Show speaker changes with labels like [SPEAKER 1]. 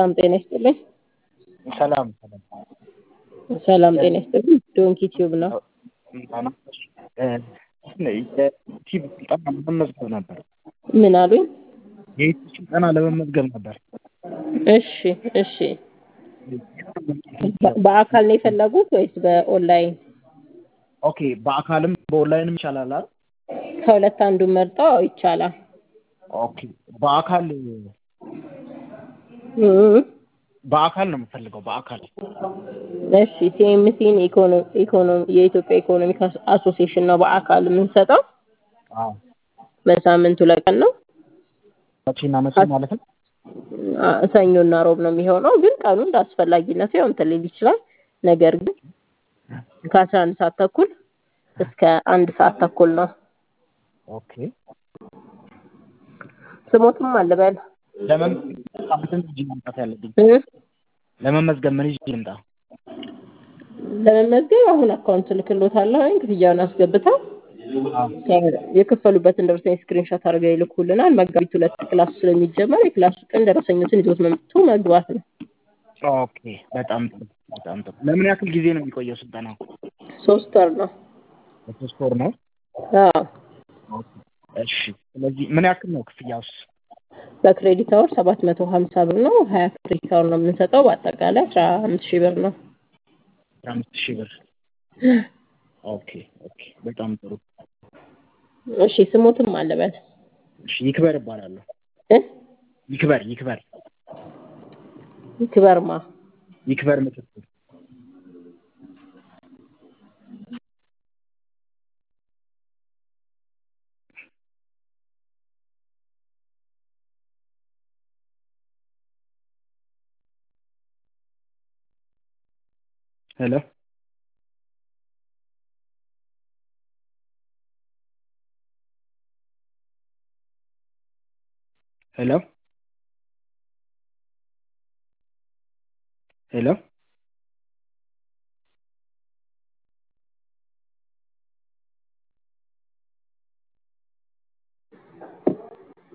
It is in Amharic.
[SPEAKER 1] ሰላም ጤና ይስጥልኝ።
[SPEAKER 2] ሰላም ሰላም
[SPEAKER 1] ሰላም ጤና ይስጥልኝ። ዶንኪ ቲዩብ ነው።
[SPEAKER 2] የዩቲዩብ ስልጠና ለመመዝገብ ነበር።
[SPEAKER 1] ምን አሉኝ?
[SPEAKER 2] የዩቲዩብ ስልጠና ለመመዝገብ ነበር።
[SPEAKER 1] እሺ እሺ። በ- በአካል ነው የፈለጉት ወይስ በኦንላይን?
[SPEAKER 2] ኦኬ በአካልም በኦንላይንም ይቻላል አይደል?
[SPEAKER 1] ከሁለት አንዱን መርጠው አዎ ይቻላል።
[SPEAKER 2] ኦኬ በአካል
[SPEAKER 1] እም፣
[SPEAKER 2] በአካል ነው የምፈልገው በአካል
[SPEAKER 1] እሺ ሲኤምሲን ኢኮኖሚ የኢትዮጵያ ኢኮኖሚክ አስ- አሶሲዬሽን ነው በአካል የምንሰጠው።
[SPEAKER 2] አዎ
[SPEAKER 1] በሳምንት ሁለት ቀን ነው።
[SPEAKER 2] መቼና መቼ ማለት ነው?
[SPEAKER 1] አ- ሰኞና ሮብ ነው የሚሆነው። ግን ቀኑ እንደ አስፈላጊነቱ ያው እንትን ሊል ይችላል። ነገር ግን ከአስራ አንድ ሰዓት ተኩል እስከ አንድ ሰዓት ተኩል ነው።
[SPEAKER 2] ኦኬ
[SPEAKER 1] ስሞትም አልበል
[SPEAKER 2] ለመመዝገብ ምን ይዤ መምጣት ያለብኝ?
[SPEAKER 1] እ?
[SPEAKER 2] ለመመዝገብ ምን ይዤ ልምጣ?
[SPEAKER 1] ለመመዝገብ አሁን አካውንት ልክሎታለሁ። ክፍያውን አስገብተው
[SPEAKER 2] አዎ
[SPEAKER 1] የከፈሉበትን ደረሰኝ ስክሪንሾት አድርገው ይልኩልናል። መጋቢት ሁለት ክላስ ስለሚጀመር የክላሱ ቀን ደረሰኞችን ይዞት መምጡ መግባት ነው።
[SPEAKER 2] ኦኬ በጣም ጥሩ በጣም ጥሩ። ለምን ያክል ጊዜ ነው የሚቆየው ስልጠናው?
[SPEAKER 1] ሶስት ወር ነው።
[SPEAKER 2] ለሶስት ወር ነው።
[SPEAKER 1] አዎ
[SPEAKER 2] ኦኬ እሺ። ስለዚህ ምን ያክል ነው ክፍያውስ?
[SPEAKER 1] በክሬዲት አወር ሰባት መቶ ሀምሳ ብር ነው። ሀያ ክሬዲት አወር ነው የምንሰጠው። በአጠቃላይ አስራ አምስት ሺህ ብር ነው።
[SPEAKER 2] አስራ አምስት ሺህ ብር። ኦኬ ኦኬ በጣም ጥሩ።
[SPEAKER 1] እሺ ስሞትም አለበት
[SPEAKER 2] እሺ ይክበር እባላለሁ።
[SPEAKER 1] እ?
[SPEAKER 2] ይክበር ይክበር
[SPEAKER 1] ክበርማ
[SPEAKER 2] ይክበር ምትኩ። ሄሎ ሄሎ